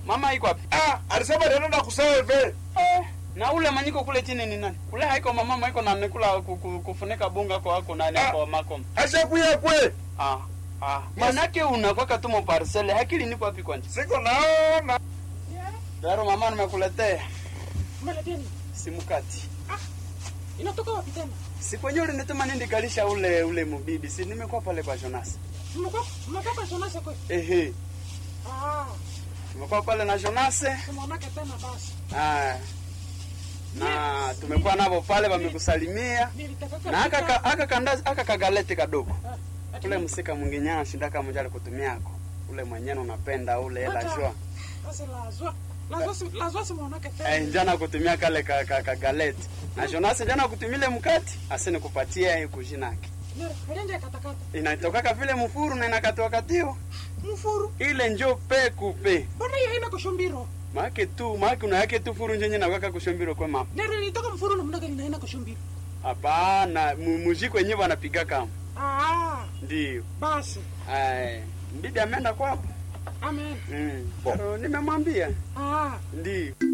Mama iko wapi? Ah, alisema nenda kuserve. Eh, na ule manyiko kule chini ni nani? Kule haiko mama maiko na nikula ku- ku- kufunika bunga kwa wako nani Ah. kwa makom. Acha kuya kwe. Ah. Ah. Manake unakwaka tu mo parcel. Hakili niko wapi kwani? Siko naona. Daro mama nimekuletea Umeletea nini? simu kati. Inatoka wapi tena? Si kwenye ule nituma nindi kalisha ule ule mubibi. Si nimekuwa pale kwa Jonas. Mmekuwa mmekuwa kwa Jonas kwa. Ehe. Ah, Nimekuwa pale na Jonas. tumeonaka tena basi. Ah. Na tumekuwa navo pale wamekusalimia. Nilitaka Na aka ka- aka kandazi aka kagalete kadogo. Ah, Ule msika mwingine anashinda kama mjali kutumiako. Ule mwenyewe unapenda ule hela jua. Sasa lazwa. Lazwa si lazwa si muonaka tena. Eh, njana kutumia kale ka, ka, ka galeti. Na Jonas njana kutumile mkati, asini kupatia hii kujinaki. Nero, alianja katakata. Inatokaka vile mfuru na inakatiwa katio. Mfuru. Ile njo pe kupe. Mbona hiyo haina kushumbiro? Maake tu, maake una yake tu furu njenye na waka kushombiro kwa mama. Nero ilitoka mfuru na mnaga inaina kushumbiro. Hapana, mu- muziki wenyewe wanapiga kama. Ah, Ndio. basi. Ai, mbibi ameenda kwapo. Amen. Mm. Nimemwambia. Ah. Ndio.